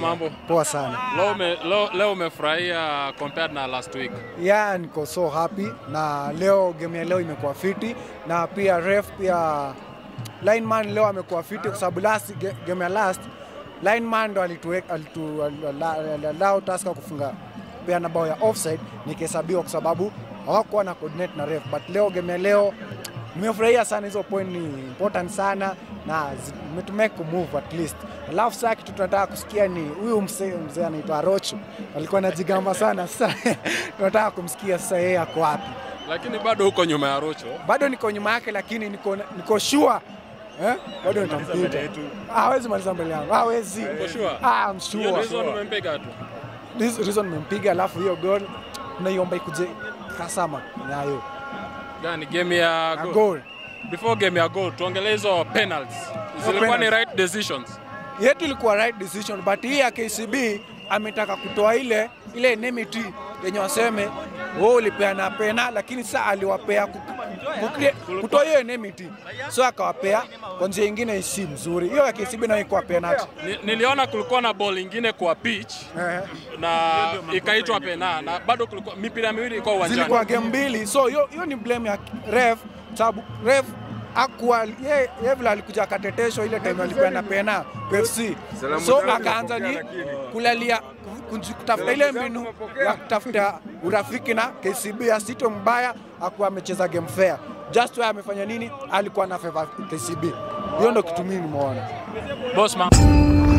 mambo? Poa sana. Leo ume, leo, leo umefurahia compared na last week. Yeah, niko so happy na leo game ya leo imekuwa fiti na pia ref pia lineman leo amekuwa fiti kwa sababu last ge- game ya last lineman ndo alituweka alitu allow Tusker kufunga pia na bao ya offside nikihesabiwa kwa sababu hawakuwa na coordinate na ref but leo game ya leo nimefurahia sana hizo point ni important sana na zimetumeka move at least alafu saa kitu tunataka kusikia ni huyu mzee mzee anaitwa Arocho alikuwa anajigamba sana sasa tunataka kumsikia sasa yeye ako wapi Lakini bado huko nyuma ya Rocho. bado niko nyuma yake lakini niko, niko sure eh? bado nitamkuta Ah, hawezi maliza mbele yangu hawezi Uko sure? ah, I'm Hiyo sure. reason umempiga tu. This reason nimempiga alafu hiyo goal naiomba ikuje kasama nayo Gani game ya na goal. goal Before game ya goal tuongelee hizo penalties. Zilikuwa ni penalties. right decisions. yetu ilikuwa right decision but hii ya KCB ametaka kutoa ile ile enmity yenye waseme wewe ulipeana pena, lakini sasa aliwapea ku- ku- ku- kutoa hiyo enmity, so akawapea kwa njia ingine si mzuri. Hiyo ya KCB nayo ikuwa penalty Ni, niliona kulikuwa na ball ingine kwa pitch eh, na ikaitwa pena na bado kulikuwa mipira miwili ilikuwa uwanjani. zilikuwa game mbili, so hiyo hiyo ni blame ya ref, sababu ref akuwa ye, ye vile alikuja akateteshwa ile time alipeana pena FC, so akaanza ni kulalia kunji- kutafuta ile mbinu ya kutafuta urafiki na KCB asito mbaya, akuwa amecheza game fair. Just why amefanya nini, alikuwa na favor KCB. Hiyo ndo kitu mimi nimeona. Boss man.